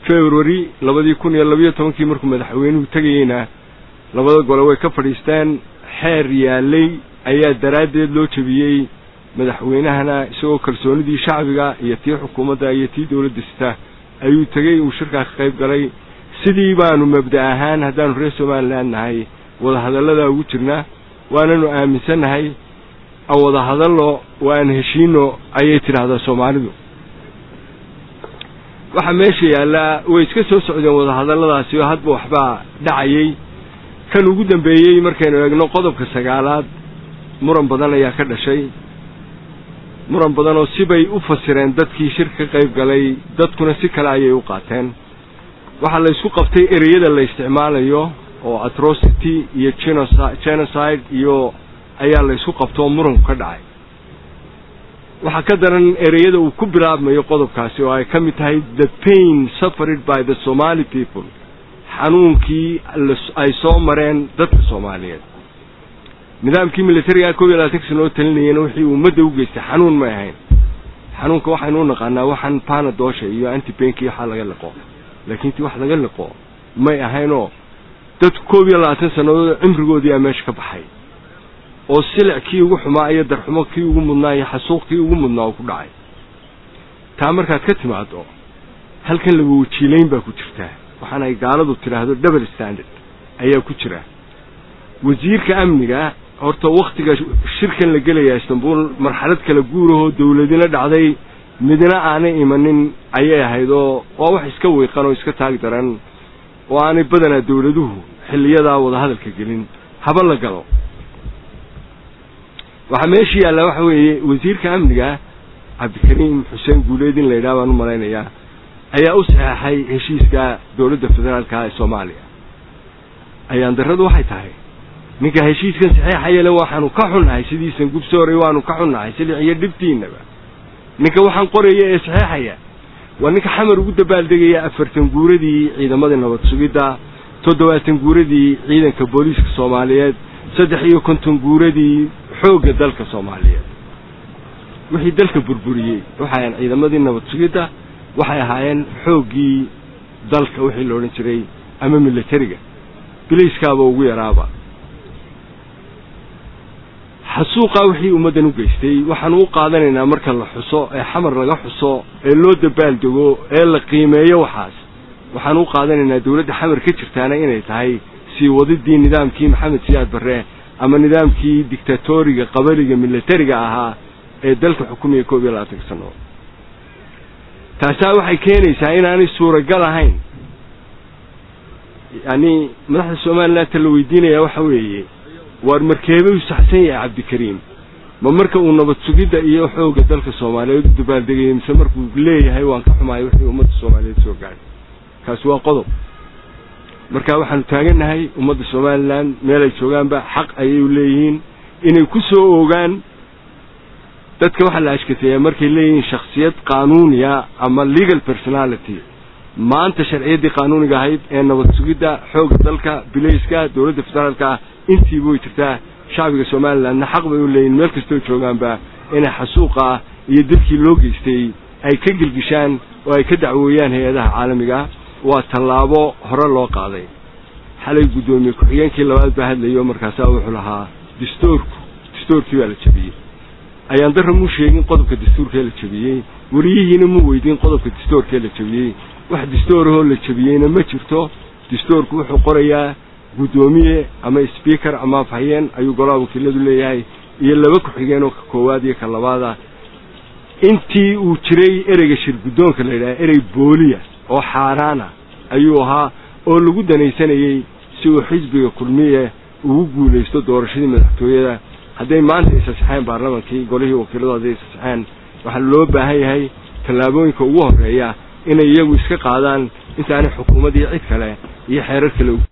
february labadii kun iyo labayo tobankii markuu madaxweynuhu tegayeyna labada gole way ka fadhiisteen xeer yaalay ayaa daraaddeed loo jebiyey madaxweynahana isagoo kalsoonidii shacbiga iyo tii xukuumadda iyo tii dowladda sita ayuu tegey uu shirkaa ka qayb galay sidii baanu mabda ahaan haddaanu reer somaliland nahay wadahadalladaa ugu jirnaa waananu aaminsannahay aan wada hadalno waan heshiino ayay tidhaahdaa soomaalidu waxaa meesha yaallaa way iska soo socdeen wadahadalladaasi oo hadba waxbaa dhacayay kan ugu dambeeyey markaynu eegno qodobka sagaalaad muran badan ayaa ka dhashay muran badan oo sibay u fasireen dadkii shir ka qayb galay dadkuna si kale ayay u qaateen waxaa la isku qabtay ereyada la isticmaalayo oo atrocity iyo genocide iyo ayaa la isku qabtoo muranku ka dhacay waxaa ka daran ereyada uu ku bilaabmayo qodobkaasi oo ay ka mid tahay the pain suffered by the somali people xanuunkii ay soo mareen dadka soomaaliyeed nidaamkii militariga koob iyo labaatan sanoo talinayeen wixii ummadda u geystay xanuun may ahayn xanuunka waxaynu u naqaanaa waxaan panadoosha iyo antibenki waxaa laga liqo laakiin ti wax laga liqo may ahaynoo dad koob iyo labaatan sannadood cimrigoodii aa meesha ka baxay oo silic kii ugu xumaa iyo darxumo kii ugu mudnaa iyo xasuuq kii ugu mudnaa oo ku dhacay taa markaad ka timaado halkan laba wajiilayn baa ku jirtaa waxaana ay gaaladu tidhaahdo double standard ayaa ku jira wasiirka amniga horta wakhtiga shirkan la gelayaa istanbul marxalad kala guurahoo dawladina dhacday midna aanay imanin ayay ahayd oo waa wax iska wiiqan oo iska taag daran oo aanay badanaa dawladuhu xilliyadaa wadahadalka gelin haba la galo waxaa meesha yaallaa waxa weeye wasiirka amniga cabdikariim xuseen guuleed in la yidhaha baan u malaynayaa ayaa u saxeexay heshiiska dowladda federaalka ee soomaaliya ayaan darradu waxay tahay ninka heshiiskan saxeexayale waxaanu ka xunnahay sidiisan gubsooray waanu ka xunnahay silic iyo dhibtiinaba ninka waxaan qoraya ee saxeexaya waa ninka xamar ugu dabaaldegaya afartan guuradii ciidamadii nabad sugidda toddobaatan guuradii ciidanka booliiska soomaaliyeed saddex iyo konton guuradii xoogga dalka soomaaliyeed wixii dalka burburiyey waxay ahayn ciidamadii nabad sugidda waxay ahaayeen xooggii dalka wixii la odhan jiray ama militariga biliiskaaba ugu yaraaba xasuuqaa wixii ummaddan u geystay waxaanu u qaadanaynaa marka la xuso ee xamar laga xuso ee loo dabaaldego ee la qiimeeyo waxaas waxaanu u qaadanaynaa dawladda xamar ka jirtaana inay tahay sii wadidii nidaamkii maxamed siyaad barre ama nidaamkii dictatoriga qabaliga militariga ahaa ee dalka xukumaya koob iyo labaatanka sano taasaa waxay keenaysaa inaanay suuragal ahayn yacni madaxda somaliland ta la weydiinaya waxa weeye waar markeebuu saxsan yahay cabdikariim ma marka uu nabad sugidda iyo xoogga dalka soomaaliyeed u dabaaldegaya mise markuu leeyahay waan ka xumahay wixii ummadda soomaaliyeed soo gaadhay kaasi waa qodob marka waxaanu taagannahay ummadda somalilan meelay joogaanba xaq ayay leeyihiin inay ku soo oogaan dadka waxaa la ashkateeyaa markay leeyihiin shakhsiyad qaanuuniya ama legal personality maanta sharciyaddii qaanuuniga ahayd ee nabad sugidda xoogga dalka bilayska dowladda federaalka intiiba way jirtaa shacbiga somalilandna xaq bay u leeyihin meel kastoo joogaanba inay xasuuqa iyo dilkii loo geystay ay ka gelgishaan oo ay ka dacwooyaan hay-adaha caalamiga waa tallaabo hore loo qaaday xalay guddoomiye ku-xigeenkii labaad baa hadlayo markaasaa wuxuu lahaa dastuurku dastuurkii baa la jebiyey ayaan darra muu sheegin qodobka dastuurkee la jebiyey weliyihiina mu weydiin qodobka dastuurkee la jebiyey wax dastuurahoo la jebiyeyna ma jirto dastuurku wuxuu qorayaa guddoomiye ama sbeaker ama afhayeen ayuu golaha wakiiladu leeyahay iyo laba ku-xigeen oo ka koowaad iyo ka labaada intii uu jiray ereyga shir guddoonka la yidhaha erey booliya oo xaaraana ayuu ahaa oo lagu danaysanayey si uu xisbiga kulmiye ugu guulaysto doorashadii madaxtooyada hadday maanta isasaxeen baarlamankii golihii wakiiladu hadday isasaxeen waxaa loo baahan yahay tallaabooyinka ugu horreeya inay iyagu iska qaadaan intaanay xukuumaddii cid kale iyo xeerar kale